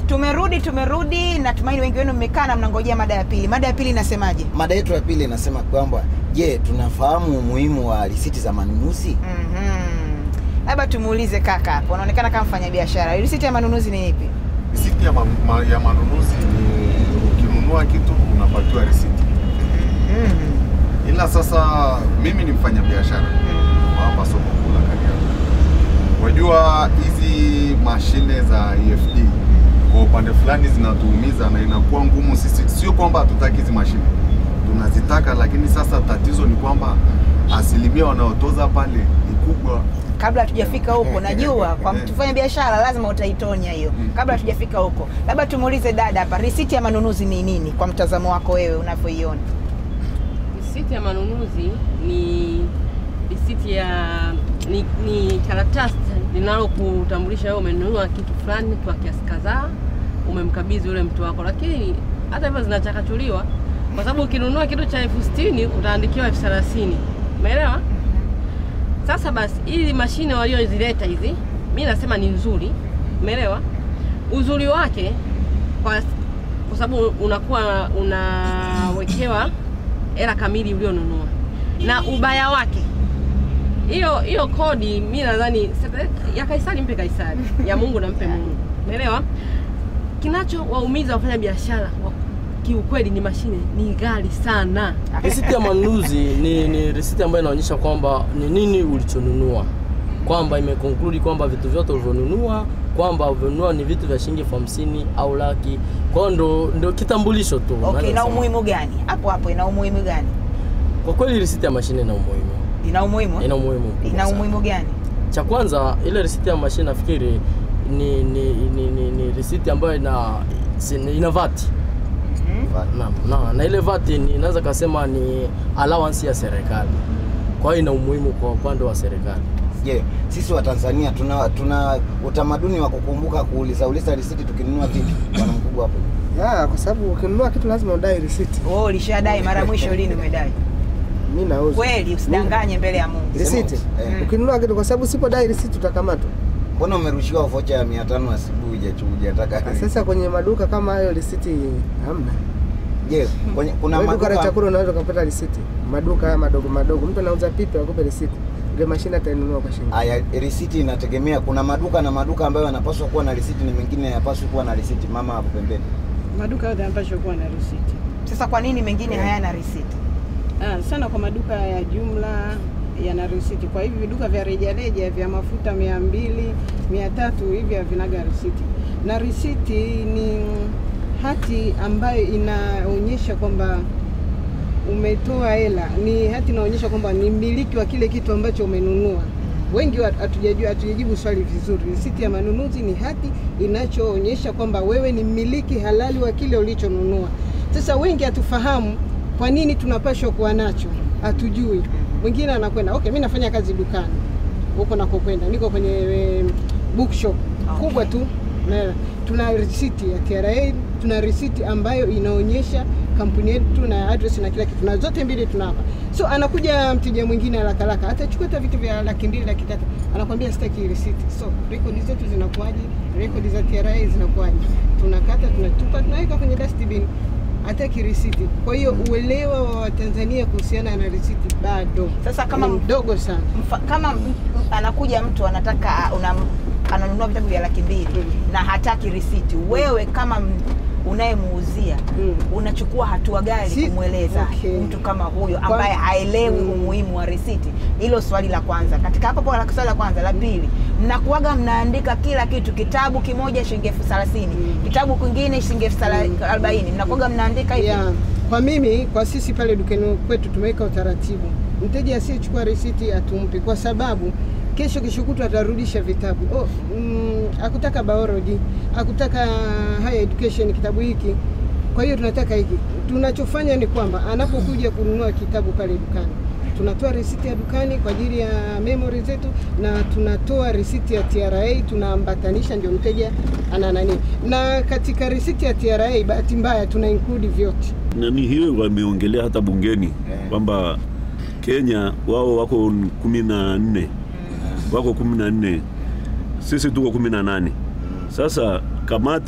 tumerudi tumerudi natumaini wengi wenu mmekaa na mnangojea mada ya pili mada ya pili inasemaje Mada yetu ya pili inasema kwamba je, tunafahamu umuhimu wa risiti za manunuzi? Mhm. labda tumuulize kaka hapo anaonekana kama mfanya biashara risiti ya manunuzi ni ipi Risiti ya, ma, ma, ya manunuzi ni ukinunua kitu unapatiwa risiti, Mhm. ila sasa mimi ni mfanya biashara Mhm. wa hapa soko kuu la Kariakoo. Wajua hizi mashine za EFD kwa upande fulani zinatuumiza na inakuwa ngumu sisi, sio kwamba hatutaki hizi mashine, tunazitaka, lakini sasa tatizo ni kwamba asilimia wanaotoza pale ni kubwa kabla hatujafika huko najua kwa mtu fanya biashara lazima utaitonya hiyo kabla hatujafika huko labda tumuulize dada hapa risiti ya manunuzi ni nini kwa mtazamo wako wewe unavyoiona Risiti ya manunuzi ni risiti ya ni, ni karatasi linalokutambulisha wewe umenunua kitu fulani kwa kiasi kadhaa, umemkabidhi yule mtu wako, lakini hata hivyo zinachakachuliwa kwa sababu ukinunua kitu cha elfu sitini utaandikiwa elfu thelathini umeelewa? Sasa basi, hizi mashine waliozileta hizi, mi nasema ni nzuri, umeelewa? Uzuri wake kwa, kwa sababu unakuwa unawekewa hela kamili ulionunua, na ubaya wake hiyo hiyo kodi, mi nadhani sasa, ya Kaisari mpe Kaisari, ya Mungu nampe Mungu, umeelewa? Kinachowaumiza wafanya biashara wa- kiukweli ni mashine ni ghali sana. Risiti ya manunuzi ni, ni risiti ambayo inaonyesha kwamba ni nini ulichonunua, kwamba imekonkludi kwamba vitu vyote ulivyonunua kwamba ulivyonunua ni vitu vya shilingi elfu hamsini au laki. Kwa hiyo ndo, ndo kitambulisho tu. okay Naweza ina kusema. umuhimu gani hapo hapo ina umuhimu gani Kwa kweli risiti ya mashine ina umuhimu, ina umuhimu ina umuhimu mkubwa ina sana. umuhimu gani Cha kwanza ile risiti ya mashine nafikiri ni, ni, ni, ni, ni risiti ambayo ina si- ina vati na, na, na ile vati ni- inaweza kasema ni allowance ya serikali, kwa hiyo ina umuhimu kwa upande wa serikali. Je, sisi wa Tanzania tuna tuna utamaduni wa kukumbuka kuuliza uliza risiti tukinunua vitu? Bwana mkubwa hapo. Ya, kwa sababu ukinunua kitu lazima udai risiti. wewe ulishadai mara mwisho lini umedai Mimi nauza. kweli usidanganye mbele ya Mungu Risiti. Eh. Ukinunua kitu kwa sababu usipodai risiti utakamatwa. Mbona umerushiwa vocha ya 500 asubuhi hujachu- hujataka? Sasa kwenye maduka kama hayo risiti hamna. Je, kwenye kuna Wewe duka la maduka chakula unaweza kupata risiti. Maduka haya madogo madogo, mtu anauza pipi akupe risiti. Ile mashine atainunua kwa shilingi. Aya, risiti inategemea. Kuna maduka na maduka ambayo yanapaswa kuwa na risiti na mengine hayapaswi kuwa na risiti. Mama hapo pembeni. Maduka yote yanapaswa kuwa na risiti. sasa kwa nini mengine hayana risiti Ah, sana kwa maduka ya jumla yana risiti. Kwa hivi viduka vya rejareja vya mafuta mia mbili mia tatu hivi havinaga risiti, na risiti ni hati ambayo inaonyesha kwamba umetoa hela, ni hati inaonyesha kwamba ni mmiliki wa kile kitu ambacho umenunua. Wengi wa- hatujajua hatujajibu swali vizuri. Risiti ya manunuzi ni hati inachoonyesha kwamba wewe ni mmiliki halali wa kile ulichonunua. Sasa wengi hatufahamu kwa nini tunapashwa kuwa nacho, hatujui. Mwingine anakwenda okay, mi nafanya kazi dukani huko nakokwenda, niko kwenye eh, bookshop Okay. kubwa tu na tuna risiti ya TRA, tuna risiti ambayo inaonyesha kampuni yetu na address na kila kitu, na zote mbili tuna hapa. So anakuja mteja mwingine haraka haraka, atachukua hata vitu vya laki mbili laki tatu, anakwambia sitaki risiti. So rekodi zetu zinakuwaje? Rekodi za TRA zinakuwaje? Tunakata, tunatupa, tunaweka kwenye dustbin hataki risiti. Kwa hiyo uelewa wa Watanzania kuhusiana na risiti bado Sasa kama ni m- mdogo sana. Mfa, kama m- m- anakuja mtu anataka una, ananunua vitabu vya laki mbili Mm. na hataki risiti, wewe kama m- unayemuuzia Mm. unachukua hatua gani Si- kumweleza okay. mtu kama huyo Kwa- ambaye haelewi Mm. umuhimu wa risiti? Hilo swali la kwanza. Katika hapo hapo la swali la kwanza, la pili, mnakuwaga mnaandika kila kitu, kitabu kimoja shilingi elfu thelathini Mm. kitabu kingine shilingi elfu thela- arobaini mnakuwaga mnaandika hivi ya kwa mimi kwa sisi pale dukani kwetu tumeweka utaratibu, mteja asiyechukua risiti atumpi, kwa sababu kesho kishukutu atarudisha vitabu. Oh, mm, akutaka biology, akutaka higher education kitabu hiki, kwa hiyo tunataka hiki. Tunachofanya ni kwamba anapokuja kununua kitabu pale dukani tunatoa risiti ya dukani kwa ajili ya memory zetu, na tunatoa risiti ya TRA tunaambatanisha, ndio mteja ana nani. Na katika risiti ya TRA, bahati mbaya, tuna include vyote nani hiyo wameongelea hata bungeni Eh. kwamba Kenya wao wako kumi na nne wako kumi na nne sisi tuko kumi na nane Sasa kamati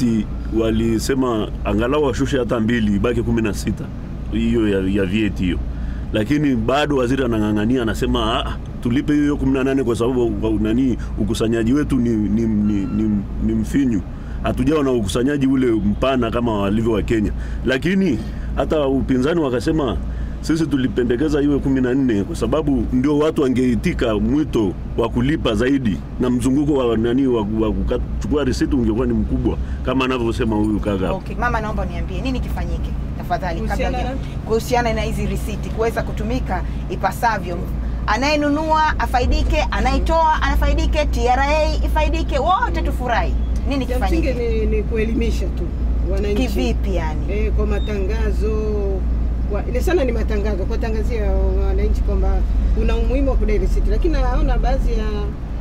walisema angalau washushe hata mbili ibaki kumi na sita hiyo ya, ya VAT hiyo, lakini bado waziri anang'ang'ania, anasema ah, tulipe hiyo kumi na nane kwa sababu wa- nani ukusanyaji wetu ni, ni, ni, ni, ni mfinyu hatujawa na ukusanyaji ule mpana kama walivyo wa Kenya, lakini hata upinzani wakasema sisi tulipendekeza iwe kumi na nne kwa sababu ndio watu wangeitika mwito wa kulipa zaidi na mzunguko wa nani wa, wa kuchukua risiti ungekuwa ni mkubwa kama anavyosema huyu kaka. Okay. Mama, naomba niambie nini kifanyike tafadhali, kabla Kuhusiana huja- na- kuhusiana na hizi risiti kuweza kutumika ipasavyo. Anayenunua afaidike, anayetoa anafaidike, TRA ifaidike, wote tufurahi. Nini Cha msingi kifanyike? ni, ni kuelimisha tu wananchi Kivipi yani? eh, kwa matangazo kwa, ile sana ni matangazo kuwatangazia wananchi kwamba kuna umuhimu wa kudai risiti, lakini naona baadhi ya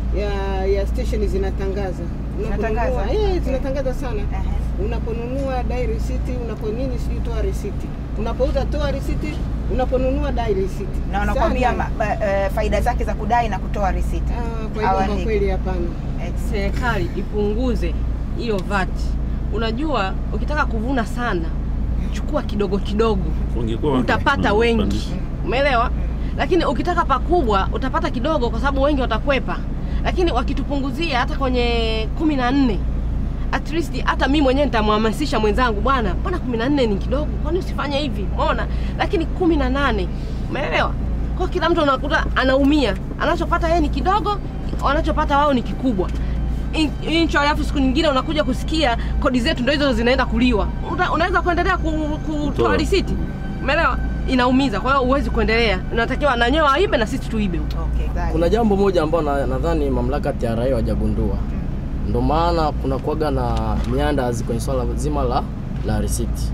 ya, ya station zinatangaza Zinatangaza? Unaponunua- eh, Okay. zinatangaza sana Ehe. unaponunua dai risiti, unapo nini sijui toa risiti, unapouza toa risiti, unaponunua dai risiti Na wanakwambia Sana. ma- ba- eh, faida zake za kudai na kutoa risiti. Ah, kwa hivyo kwa Hawaandiki. kweli hapana. Eh, serikali ipunguze hiyo VAT. Unajua, ukitaka kuvuna sana, chukua kidogo kidogo, Wangekuwa utapata wana- wengi, wanapandisha. umeelewa? Lakini ukitaka pakubwa, utapata kidogo, kwa sababu wengi watakwepa. Lakini wakitupunguzia hata kwenye kumi na nne at least hata mimi mwenyewe nitamhamasisha mwenzangu, bwana, mbona kumi na nne ni kidogo, kwani usifanye hivi? Umeona? Lakini kumi na nane umeelewa? Kwa kila mtu unakuta anaumia, anachopata yeye ni kidogo, wanachopata wao ni kikubwa In- incho, alafu siku nyingine unakuja kusikia kodi zetu ndio hizo zinaenda kuliwa. Una, unaweza kuendelea ku- kutoa Kutoa. risiti, umeelewa? Inaumiza, kwa hiyo huwezi kuendelea. Unatakiwa na nyewe waibe na sisi tuibe. Okay, sawa. Kuna jambo moja ambalo na- nadhani mamlaka TRA hawajagundua, ndio maana kuna kuwaga na miandazi kwenye swala zima la, la risiti.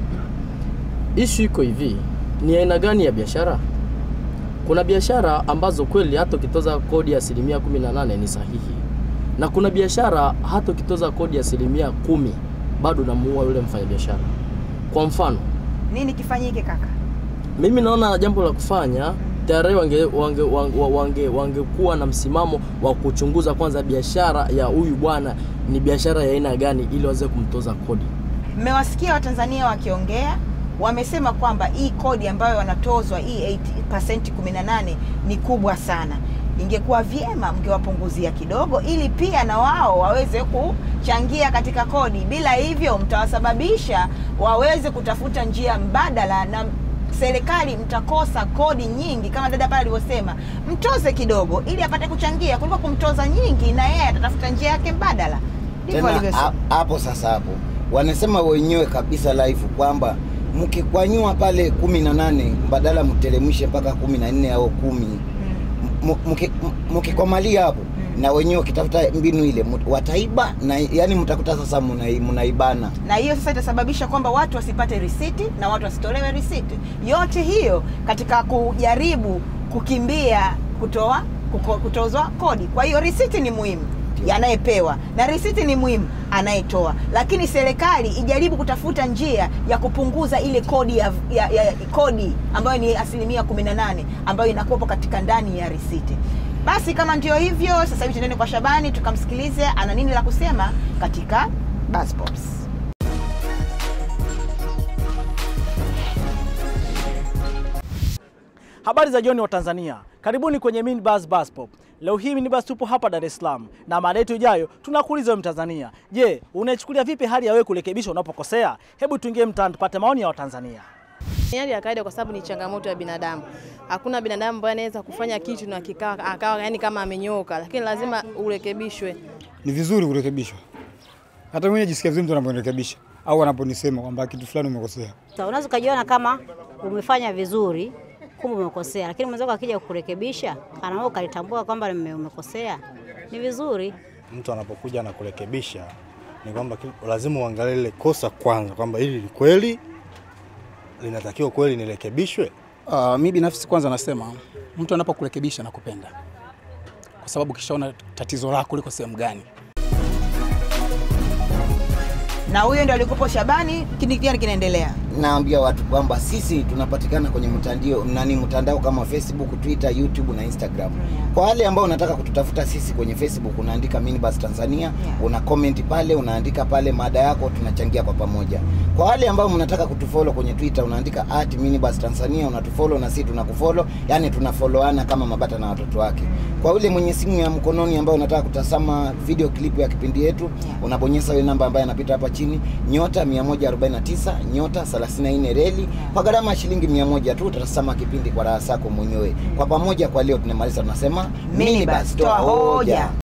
Ishu iko hivi, ni aina gani ya biashara? Kuna biashara ambazo kweli hata ukitoza kodi ya asilimia 18 ni sahihi, na kuna biashara hata ukitoza kodi ya asilimia kumi bado unamuua yule mfanyabiashara. Kwa mfano Nini kifanyike kaka? mimi naona jambo la kufanya TRA wange wange wange, wange, wangekuwa na msimamo wa kuchunguza kwanza biashara ya huyu bwana ni biashara ya aina gani ili waweze kumtoza kodi. Mmewasikia Watanzania wakiongea, wamesema kwamba hii kodi ambayo wanatozwa hii 8% 18 ni kubwa sana. Ingekuwa vyema mngewapunguzia kidogo, ili pia na wao waweze kuchangia katika kodi. Bila hivyo, mtawasababisha waweze kutafuta njia mbadala na serikali mtakosa kodi nyingi, kama dada pale alivyosema, mtoze kidogo ili apate kuchangia, kuliko kumtoza nyingi na yeye atatafuta njia yake mbadala. Ndivyo tena walivyosema. ha- hapo sasa hapo wanasema wenyewe kabisa live kwamba mkikwanyua pale kumi na nane badala mteremshe mpaka kumi na nne au kumi M- mki- m- mkikomalia hapo na wenyewe wakitafuta mbinu ile mut- wataiba na yani mtakuta sasa munai- munaibana na hiyo sasa itasababisha kwamba watu wasipate risiti na watu wasitolewe risiti. Yote hiyo katika kujaribu kukimbia kutoa kuko- kutozwa kodi. Kwa hiyo risiti ni muhimu anayepewa na risiti ni muhimu anayetoa, lakini serikali ijaribu kutafuta njia ya kupunguza ile kodi ya, ya, ya kodi ambayo ni asilimia 18 ambayo inakuwepo katika ndani ya risiti. Basi kama ndio hivyo, sasa hivi tuendeni kwa Shabani tukamsikilize ana nini la kusema katika Buzz Pops. Habari za jioni wa Tanzania, karibuni kwenye Minibus Bus Pop. Leo hii Minibus tupo hapa Dar es Salaam na mada yetu ijayo tunakuuliza wewe Mtanzania, je, unaichukulia vipi hali ya wewe kurekebishwa unapokosea? Hebu tuingie mtaani tupate maoni ya Watanzania. Ni hali ya kawaida kwa sababu ni changamoto ya binadamu. Hakuna binadamu ambaye anaweza kufanya kitu na kikawa akawa yani kama amenyoka, lakini lazima urekebishwe. ni vizuri kurekebishwa. Hata mwenye jisikia vizuri mtu anaponirekebisha au anaponisema kwamba kitu fulani umekosea. Sasa unaweza ukajiona kama umefanya vizuri, kumbe umekosea, lakini mwenzako akija kukurekebisha, kana wewe ukalitambua kwamba nime- umekosea, ni vizuri. mtu anapokuja na kurekebisha ni kwamba ki- lazima uangalie ile kosa kwanza, kwamba hili ni kweli linatakiwa kweli nirekebishwe. Uh, mi binafsi kwanza nasema mtu anapokurekebisha na kupenda, kwa sababu kishaona tatizo lako liko sehemu gani. na huyo ndo alikupo Shabani. Kini gani kinaendelea? naambia watu kwamba sisi tunapatikana kwenye mtandao nani mtandao kama Facebook, Twitter, YouTube na Instagram. Kwa wale ambao unataka kututafuta sisi kwenye Facebook unaandika Minibus Tanzania, una comment pale, unaandika pale mada yako, tunachangia kwa pamoja. Kwa wale ambao mnataka kutufollow kwenye Twitter unaandika at Minibus Tanzania, unatufollow na sisi tunakufollow, yani tunafollowana kama mabata na watoto wake. Kwa yule mwenye simu ya mkononi ambao unataka kutazama video clip ya kipindi yetu, unabonyeza ile namba ambayo inapita hapa chini, nyota 149 nyota 34 reli kwa gharama ya shilingi 100 tu utatazama kipindi kwa raha zako mwenyewe. Kwa pamoja, kwa leo tunamaliza, tunasema Minibus, toa hoja.